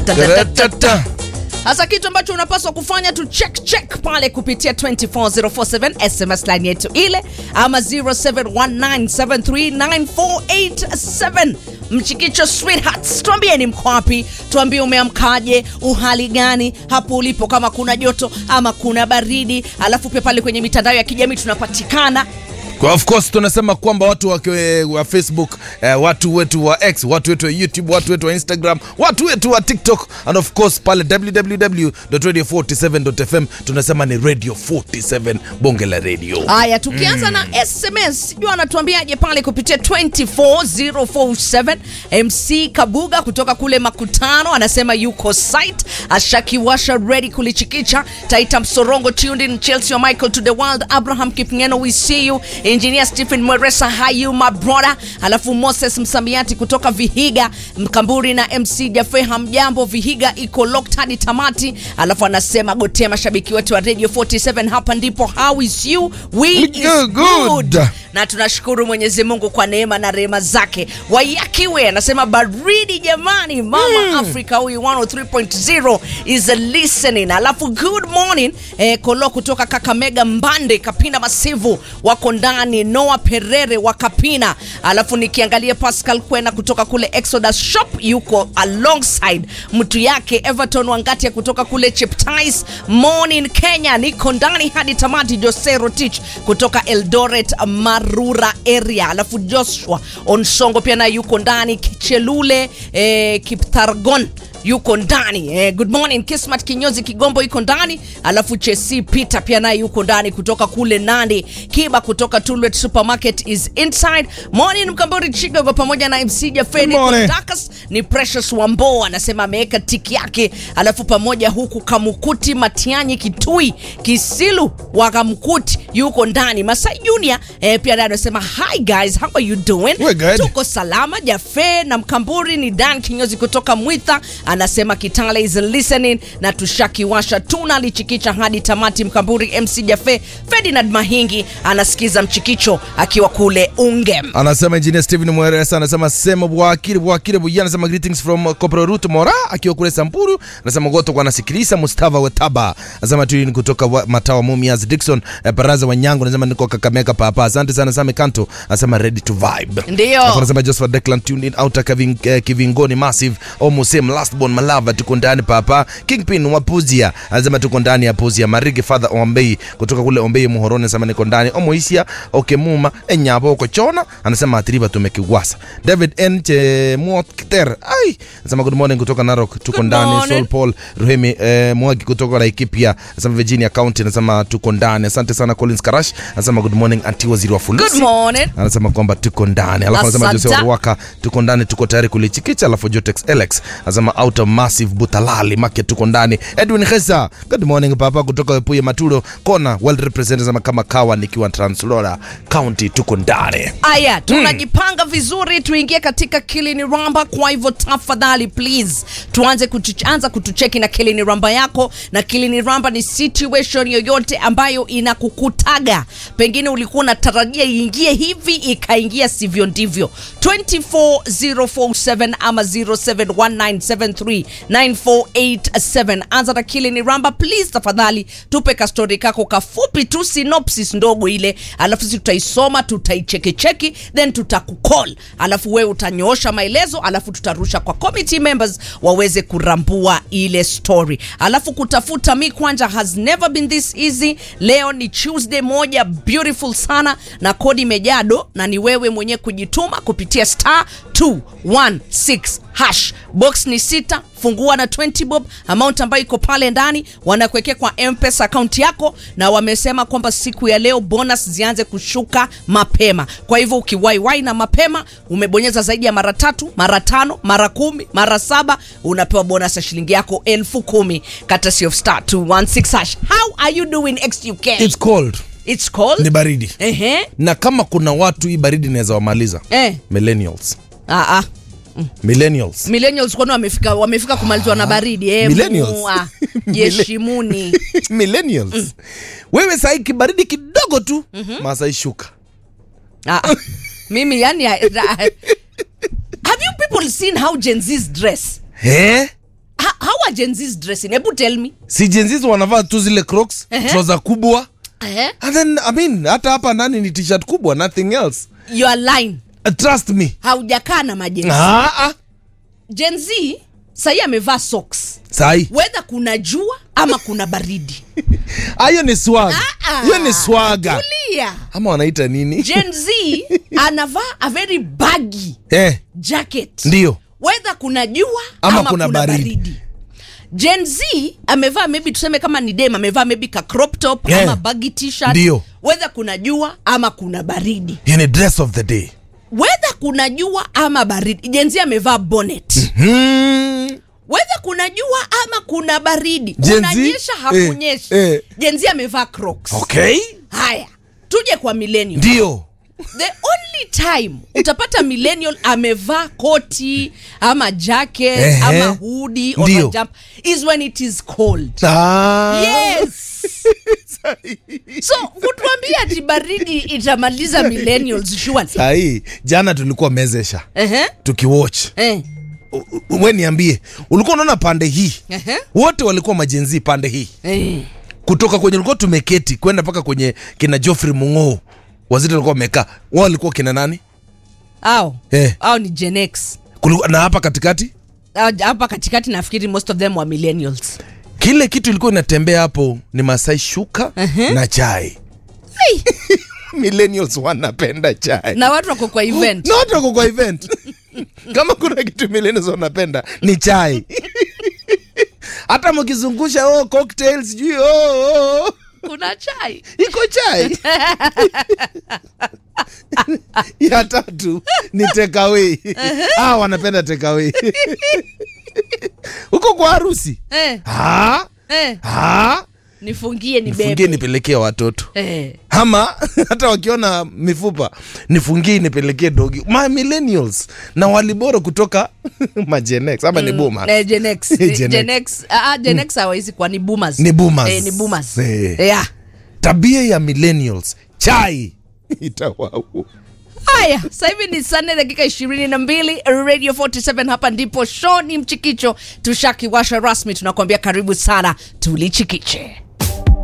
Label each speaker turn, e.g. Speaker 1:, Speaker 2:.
Speaker 1: Ta-ta-ta-ta.
Speaker 2: Hasa kitu ambacho unapaswa kufanya tu check check pale kupitia 24047 SMS line yetu ile ama 0719739487 Mchikicho Sweethearts, tuambieni mko wapi, tuambie umeamkaje, uhali gani hapo ulipo, kama kuna joto ama kuna baridi. Alafu pia pale kwenye mitandao ya kijamii tunapatikana
Speaker 1: Kwa of course tunasema kwamba watu wa, wa Facebook eh, watu wetu wa X, watu wetu wa YouTube, watu wetu wa Instagram, watu wetu wa TikTok and of course pale www.radio47.fm tunasema ni Radio 47 bonge la radio.
Speaker 2: Haya, tukianza na SMS, sijui anatuambiaje pale kupitia 24047 MC Kabuga kutoka kule Makutano anasema yuko site, ashakiwasha ready kulichikicha. Taita Msorongo tuned in, Chelsea wa Michael to the world, Abraham Kipngeno we see you, Engineer Stephen Mweresa hi you my brother, alafu Moses Msamiati kutoka Vihiga, Mkamburi na MC Jafe hamjambo, Vihiga iko locked hadi tamati, alafu anasema gotea mashabiki wetu wa Radio 47 hapa ndipo how is you we is
Speaker 1: Good, good.
Speaker 2: good na tunashukuru Mwenyezi Mungu kwa neema na rehema zake. Wayakiwe anasema baridi jamani, mama Africa huyu 103.0 is a listening. Alafu good morning eh, Kolo kutoka Kakamega, Mbande Kapina Masivu wako ndani, Noah Perere wa Kapina. Alafu nikiangalia Pascal Kwena kutoka kule Exodus Shop yuko alongside mtu yake Everton Wangatia kutoka kule Cheptais. Morning Kenya, niko ndani hadi tamati. Jose Rotich kutoka Eldoret Marura area, alafu Joshua Onsongo pia naye yuko ndani. Kichelule eh, Kiptargon yuko ndani eh, good morning Kismat Kinyozi Kigombo yuko ndani, alafu Chesi Peter pia naye yuko ndani kutoka kule Nandi. Kiba kutoka Tulwet Supermarket is inside. Morning Mkambori Chigogo pamoja na MC Jafeni
Speaker 1: Good morning.
Speaker 2: Dakas ni Precious Wambo anasema ameweka tiki yake, alafu pamoja huku Kamukuti Matianyi Kitui Kisilu wa Kamukuti yuko ndani. Masai Junior eh, pia naye anasema hi guys how are you doing?
Speaker 1: We're good.
Speaker 2: Tuko salama. Jafe na Mkamburi ni Dan Kinyozi kutoka Mwitha anasema Kitale is listening na tushakiwasha tunalichikicha hadi tamati. Mkamburi MC Jafe Ferdinand Mahingi anasikiza mchikicho akiwa kule Ungem.
Speaker 1: Anasema engineer Steven Mweresa anasema sema bwakire bwakire buya anasema greetings from uh, Corporal Ruth Mora akiwa kule Samburu anasema goto kwa nasikiliza Mustafa Wetaba anasema tu ni kutoka wa, Matawa Mumias Dickson eh, Baraza wa Nyango anasema niko Kakamega papa asante sana Same Kanto anasema ready to vibe
Speaker 2: Ndio.
Speaker 1: Alafu anasema Joseph Declan tuned in outer Kiving, eh, Kivingoni massive almost same last born Malava tuko ndani papa Kingpin wa Puzia anasema tuko ndani ya Puzia Marigi father Ombei kutoka kule Ombei Muhoroni anasema niko ndani Omoisia Okemuma Enyabo Kochona anasema atiriba tumekiwasa David N Chemokter ai anasema good morning kutoka Narok tuko
Speaker 2: Good
Speaker 1: ndani
Speaker 2: morning.
Speaker 1: Sol Paul Ruhemi eh, Mwagi kutoka Laikipia anasema Virginia County anasema tuko ndani asante sana Collins Karash anasema good morning anti waziri wa
Speaker 2: Good
Speaker 1: fulusi
Speaker 2: morning.
Speaker 1: anasema kwamba tuko ndani alafu anasema
Speaker 2: Asante.
Speaker 1: Jose Waruaka tuko ndani tuko tayari kulichikicha alafu Jotex Alex anasema out of massive butalali market tuko ndani Edwin Khesa good morning papa kutoka Puye Maturo kona well represented anasema kama kawa nikiwa Translora County tuko ndani
Speaker 2: Aya, tunajipanga vizuri tuingie katika Kilini Ramba. Kwa hivyo tafadhali please tuanze kutuanza kutucheki na Kilini Ramba yako, na Kilini Ramba ni situation yoyote ambayo inakukutaga, pengine ulikuwa unatarajia iingie hivi ikaingia sivyo ndivyo. 24047 ama 0719739487 anza na Kilini Ramba please, tafadhali tupe kastori kako kafupi tu, synopsis ndogo ile, alafu sisi tutaisoma tutaichekecheki, then tutakukol, alafu wewe utanyoosha maelezo, alafu tutarusha kwa committee members waweze kurambua ile story. Alafu kutafuta mi kwanja has never been this easy. Leo ni Tuesday moja beautiful sana, na kodi imejado, na ni wewe mwenyewe kujituma kupitia star 216 hash. Box ni sita, fungua na 20 bob, amount ambayo iko pale ndani wanakuwekea kwa M-Pesa account yako, na wamesema kwamba siku ya leo bonus zianze kushuka mapema. Kwa hivyo ukiwaiwai na mapema, umebonyeza zaidi ya mara tatu, mara tano, mara kumi, mara saba, unapewa bonus ya shilingi yako elfu kumi courtesy of star 216 hash. How are you doing XUK?
Speaker 1: It's cold
Speaker 2: It's cold.
Speaker 1: ni baridi
Speaker 2: Ehe.
Speaker 1: na kama kuna watu hii baridi inaweza wamaliza
Speaker 2: Eh.
Speaker 1: millennials
Speaker 2: Ah, ah.
Speaker 1: millennials
Speaker 2: millennials kwani wamefika wamefika kumalizwa na baridi eh,
Speaker 1: Millennials.
Speaker 2: mua. jeshimuni
Speaker 1: millennials wewe sahii kibaridi kidogo tu masai shuka
Speaker 2: ah, ah. mimi yani I- I- have you people seen how Gen Z's dress
Speaker 1: eh?
Speaker 2: ha, how are Gen Z's dressing hebu tell me
Speaker 1: si jenzizi wanavaa tu zile crocs
Speaker 2: Ehe.
Speaker 1: trouser kubwa
Speaker 2: eh?
Speaker 1: and then i mean hata hapa ndani ni t-shirt kubwa nothing else
Speaker 2: your line
Speaker 1: uh, trust me
Speaker 2: haujakaa na majenzi
Speaker 1: ah, ah.
Speaker 2: Gen Z sahii amevaa socks
Speaker 1: sahi
Speaker 2: wedha kuna jua ama kuna baridi
Speaker 1: Ah, hiyo ni swag
Speaker 2: Ah,
Speaker 1: hiyo ni swaga
Speaker 2: tulia
Speaker 1: ama wanaita nini
Speaker 2: Gen Z anavaa a very baggy
Speaker 1: eh,
Speaker 2: jacket
Speaker 1: ndio
Speaker 2: wedha kuna jua
Speaker 1: Ama
Speaker 2: ama,
Speaker 1: kuna
Speaker 2: kuna,
Speaker 1: baridi.
Speaker 2: baridi. Gen Z amevaa maybe tuseme kama ni dem amevaa maybe ka crop top
Speaker 1: Yeah.
Speaker 2: ama baggy t-shirt
Speaker 1: Ndio.
Speaker 2: wedha kuna jua ama kuna baridi
Speaker 1: hiyo ni dress of the day
Speaker 2: wedha kuna jua ama baridi Gen Z amevaa bonnet
Speaker 1: hmm.
Speaker 2: wedha kuna jua ama kuna baridi
Speaker 1: Gen Z?
Speaker 2: kunanyesha hakunyeshi
Speaker 1: Eh, eh.
Speaker 2: Gen Z amevaa crocs
Speaker 1: okay
Speaker 2: haya tuje kwa millennial
Speaker 1: ndio
Speaker 2: the only time utapata millennial amevaa koti ama jacket
Speaker 1: Ehe.
Speaker 2: ama hoodie or
Speaker 1: Ndio.
Speaker 2: a jump is when it is cold
Speaker 1: ah.
Speaker 2: yes so kutuambia ati baridi itamaliza millennials surely
Speaker 1: sahii jana tulikuwa mezesha
Speaker 2: Ehe.
Speaker 1: tukiwatch
Speaker 2: Eh.
Speaker 1: U- u- we niambie ulikuwa unaona pande hii
Speaker 2: Ehe.
Speaker 1: wote walikuwa majenzi pande hii
Speaker 2: Eh.
Speaker 1: kutoka kwenye ulikuwa tumeketi kwenda mpaka kwenye kina Geoffrey Mung'oo waziri walikuwa wamekaa wao walikuwa kina nani
Speaker 2: au
Speaker 1: Eh.
Speaker 2: au ni Gen X
Speaker 1: Kuliku, na hapa katikati
Speaker 2: Au- hapa katikati nafikiri most of them were millennials
Speaker 1: kile kitu ilikuwa inatembea hapo ni Masai shuka na chai millennials wanapenda chai
Speaker 2: na watu wako kwa event
Speaker 1: na watu wako kwa event kama kuna kitu millennials wanapenda ni chai hata mkizungusha oh, cocktail sijui oh, oh.
Speaker 2: kuna chai
Speaker 1: iko chai ya tatu ni tekawei ah, wanapenda tekawei huko kwa harusi
Speaker 2: eh,
Speaker 1: Ah,
Speaker 2: eh.
Speaker 1: ah.
Speaker 2: nifungie ni
Speaker 1: nifungie
Speaker 2: bebe
Speaker 1: nipelekee watoto
Speaker 2: eh.
Speaker 1: ama hata wakiona mifupa nifungie nipelekee dogi ma millennials na waliboro kutoka majenex ama ni boomer
Speaker 2: Eh, Gen X.
Speaker 1: Gen X.
Speaker 2: Gen X. Ah, ah, Gen X hawawezi kuwa ni boomers.
Speaker 1: Ni boomers.
Speaker 2: Eh, ni boomers.
Speaker 1: Eh.
Speaker 2: Yeah.
Speaker 1: tabia ya millennials chai itawau
Speaker 2: haya sasa hivi ni saa nne dakika ishirini na mbili radio 47 hapa ndipo show ni mchikicho tushakiwasha rasmi tunakuambia karibu sana tulichikiche